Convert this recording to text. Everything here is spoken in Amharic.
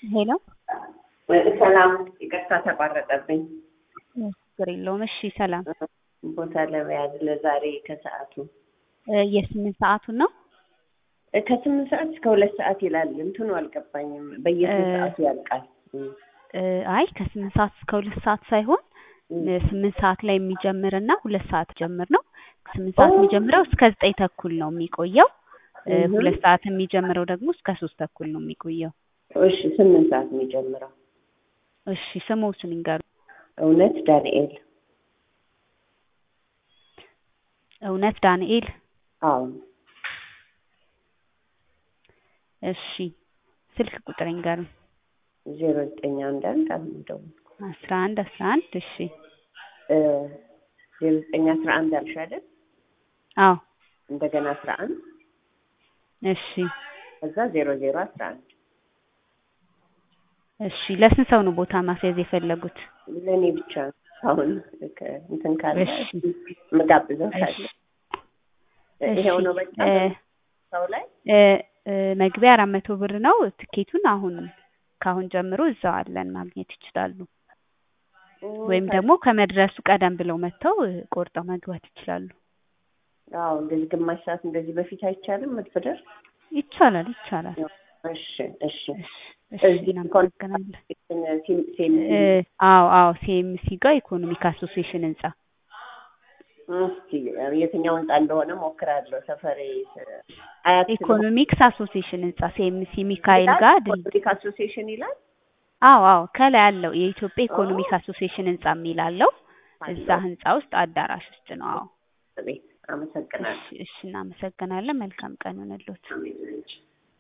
ሄሎ ሰላም፣ ይቅርታ ተቋረጠብኝ። ችግር የለውም። እሺ ሰላም። ቦታ ለመያዝ ለዛሬ ከሰዓቱ እ የስምንት ሰዓቱን ነው? እ ከስምንት ሰዓት እስከ ሁለት ሰዓት ይላል። እንትኑ አልገባኝም። በየስንት እ ሰዓቱ ያልቃል? እ አይ ከስምንት ሰዓት እስከ ሁለት ሰዓት ሳይሆን እ ስምንት ሰዓት ላይ የሚጀምር እና ሁለት ሰዓት ጀምር ነው። ስምንት ሰዓት የሚጀምረው እስከ ዘጠኝ ተኩል ነው የሚቆየው። እ እህ። ሁለት ሰዓት የሚጀምረው ደግሞ እስከ ሶስት ተኩል ነው የሚቆየው። እሺ፣ ስምንት ሰዓት የሚጀምረው እሺ ስሞትን ይንገሩ። እውነት ዳንኤል። እውነት ዳንኤል። አዎ እሺ ስልክ ቁጥር ይንገሩ። ዜሮ ዘጠኝ አንድ አንድ አሁን ደውልኩ። አስራ አንድ አስራ አንድ እሺ እ ዜሮ ዘጠኝ አስራ አንድ አልሽ አይደል? አዎ እንደገና አስራ አንድ እሺ ከዛ ዜሮ ዜሮ አስራ አንድ እሺ ለስንት ሰው ነው ቦታ ማስያዝ የፈለጉት? ለእኔ ብቻ ነው። አሁን ከ- እንትን ካለ እሺ የምጋብዘው ካለ እሺ ይሄው እሺ ነው በቃ እ ሰው ላይ እ እ መግቢያ አራት መቶ ብር ነው። ትኬቱን አሁን ከአሁን ጀምሮ እዛው አለን ማግኘት ይችላሉ። ወይም ደግሞ ከመድረሱ ቀደም ብለው መጥተው እ ቆርጠው መግባት ይችላሉ። አዎ እንደዚህ ግማሽ ሰዓት እንደዚህ በፊት አይቻልም መድረስ? ይቻላል ይቻላል። እሺ እሺ እሺ እሺ እዚህ እናመሰግናለን። ሴም ሴም እ አዎ አዎ ሲኤምሲ ጋር ኢኮኖሚክ አሶሲዬሽን ህንጻ እስኪ የትኛው ህንጻ እንደሆነ ሞክራለሁ። ሰፈሬ አያት ኢኮኖሚክስ አሶሲዬሽን ህንጻ ሲኤምሲ ሚካኤል ጋር ድል ፖለቲክ አሶሲዬሽን ይላል። አዎ አዎ ከላይ አለው የኢትዮጵያ ኢኮኖሚክ አሶሲዬሽን ህንጻ የሚል አለው። እዛ ህንጻ ውስጥ አዳራሽ ውስጥ ነው። አዎ ቤት አመሰግናለሁ። እሺ እሺ እናመሰግናለን። መልካም ቀን ይሁንልዎት። አሜን።